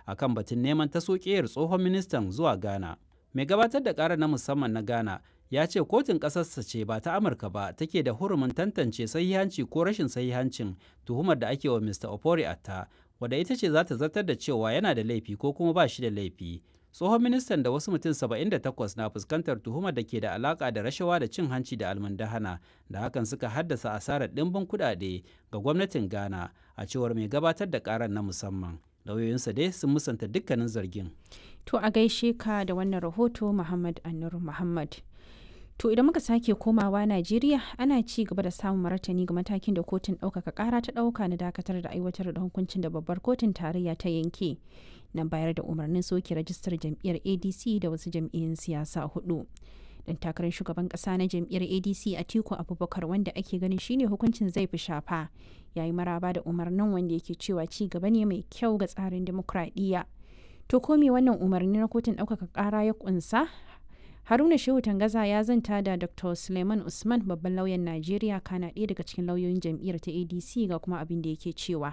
akan batun neman ta sokeyar tsohon ministan zuwa Ghana. Mai gabatar da ƙara na musamman na Ghana ya ce kotun ƙasarsa ce ba ta Amurka ba take da hurumin tantance sahihanci ko rashin sahihancin tuhumar da ake wa Mr. Ofori Atta, wadda ita ce za ta zartar da cewa yana da laifi ko kuma ba shi da laifi. Tsohon ministan da wasu mutum 78 na fuskantar tuhumar da ke da alaka da rashawa da cin hanci da almundahana da hakan suka haddasa asarar ɗimbin kuɗaɗe ga gwamnatin Ghana a cewar mai gabatar da ƙarar na musamman. Lauyoyinsa dai sun musanta dukkanin zargin. To a gaishe ka da wannan rahoto Muhammad Anur Muhammad. To idan muka sake komawa Najeriya ana ci gaba da samun martani ga matakin da kotun ɗaukaka ƙara ta ɗauka na dakatar da aiwatar da hukuncin da babbar kotun tarayya ta yanke na bayar da umarnin soke rajistar jam'iyyar ADC da wasu jam'iyyun siyasa hudu. Dan takarar shugaban ƙasa na jam'iyyar ADC Atiku Abubakar wanda ake ganin shine hukuncin zai fi shafa yayi maraba da umarnin wanda yake cewa ci gaba ne mai kyau ga tsarin dimokuraɗiyya. To ko me wannan umarni na kotun ɗaukaka ƙara ya ƙunsa Haruna Shehu Tangaza ya zanta da Dr. Suleiman Usman babban lauyan Najeriya kana ɗaya daga cikin lauyoyin jam'iyyar ta ADC ga kuma abin da yake cewa.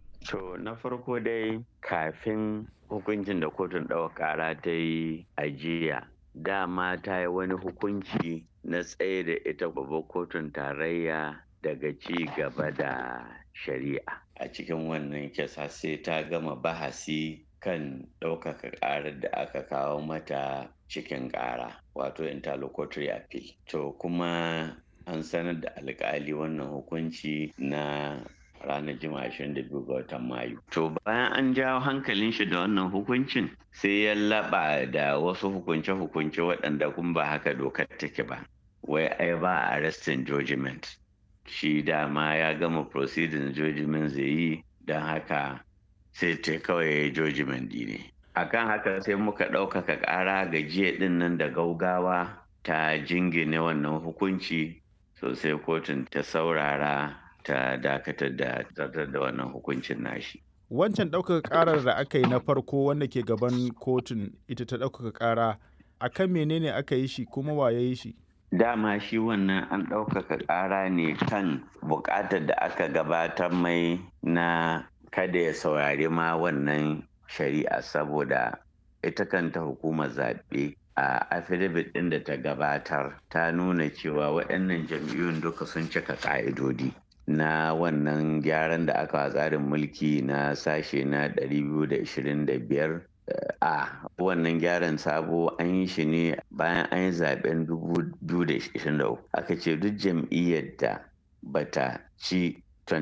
To na farko dai kafin hukuncin da kotun ɗaukar ƙara ta yi ajiya dama ta yi wani hukunci na tsaye da ita babbar kotun tarayya daga ci gaba da shari'a a cikin wannan kisa sai ta gama bahasi kan ɗaukaka ƙarar da aka kawo mata cikin ƙara wato interlocutory appeal to kuma an sanar da alƙali wannan hukunci na ranar juma'a 22 ga watan mayu to bayan an jawo hankalin shi da wannan hukuncin sai ya laɓa da wasu hukunce-hukunce waɗanda kun ba haka dokar take ba wai ai ba arrestin judgment shi dama ya gama proceeding judgment zai yi don haka sai ta kawai judgment ne akan haka sai muka ɗaukaka ƙara ga jiya ɗin nan da gaugawa ta jingine wannan hukunci sosai kotun ta saurara ta dakatar da zartar da wannan hukuncin nashi wancan ɗaukaka ƙarar da aka yi na farko wanda ke gaban kotun ita ta ɗaukaka ƙara akan menene aka yi shi kuma wa ya yi shi dama shi wannan an ɗaukaka ƙara ne kan buƙatar da aka gabatar mai na kada ya saurari ma wannan shari'a saboda ita kanta hukumar zaɓe a affidavit ɗin da ta gabatar ta nuna cewa waɗannan jam'iyyun duka sun cika ƙa'idodi na wannan gyaran da aka tsarin mulki na sashe na 225 a wannan gyaran sabo an yi shi ne bayan an yi zaben 2023 aka ce duk jam'iyyar da bata ci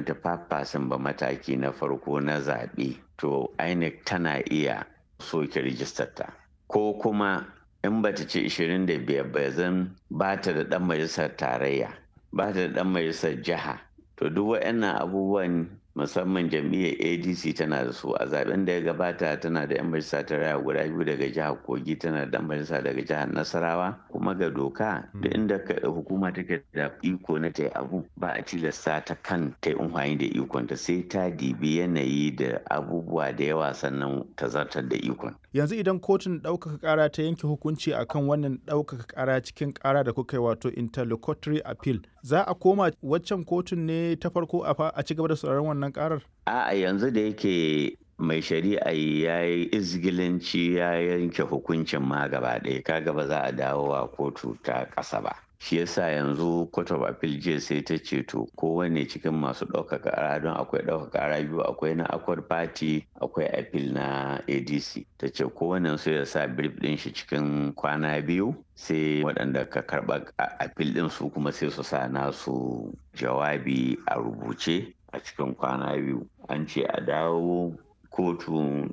25% ba mataki na farko na zaɓe to INEC tana iya soke rijistarta ko kuma in bata ci 25 ba zan ba ta da ɗan majalisar tarayya ba ta da ɗan majalisar jiha to duk waɗannan abubuwan musamman jam'iyyar adc tana da su a zaben da ya gabata tana da 'yan majalisa ta raya guda biyu daga jihar kogi tana da 'yan majalisa daga jihar nasarawa kuma ga doka da inda hukuma take da iko na ta abu ba a tilasta ta kan ta yi da ikon ta sai ta dibi yanayi da abubuwa da yawa sannan ta zartar da ikon yanzu idan kotun ɗaukaka ƙara ta yanke hukunci akan wannan ɗaukaka ƙara cikin ƙara da kuka yi wato interlocutory appeal za a koma waccan kotun ne ta farko a ci gaba da sauraron wannan ƙarar a'a yanzu da yake mai shari'a ya yi izgilanci ya yanke hukuncin ma gaba ɗaya kaga ba za a dawo a kotu ta ƙasa ba shi yasa yanzu court of appeal jiya sai ta ce to kowane cikin masu ɗaukaka ƙara don akwai ɗaukaka ƙara biyu akwai na accord party akwai appeal na adc ta ce kowane su ya sa brief ɗin shi cikin kwana biyu sai waɗanda ka karɓa appeal ɗin su kuma sai su sa nasu jawabi a rubuce a cikin kwana biyu an ce a dawo kotu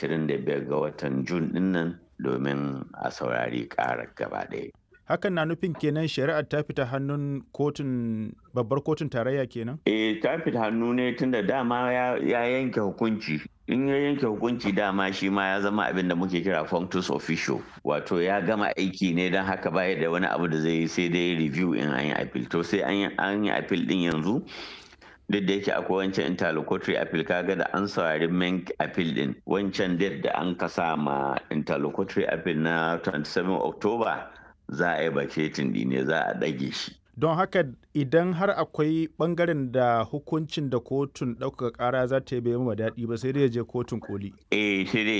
25 ga watan jun dinnan domin a saurari ƙarar gaba ɗaya hakan na nufin kenan shari'ar ta fita hannun kotun babbar kotun tarayya kenan? eh ta fita hannu ne tunda dama ya, yanke hukunci in ya yanke hukunci dama shi ma ya zama abin da muke kira functus official wato ya gama aiki ne don haka baya da wani abu da zai yi sai dai review in an yi appeal to sai an yi appeal din yanzu duk da yake akwai wancan interlocutory appeal kaga da an saurari main appeal din wancan date da an kasa ma interlocutory appeal na 27 october za a yi baketin ne za a ɗage shi don haka idan har akwai bangaren da hukuncin da kotun ɗaukaka ƙara za ta yi bai daɗi ba sai dai ya je kotun koli eh sai dai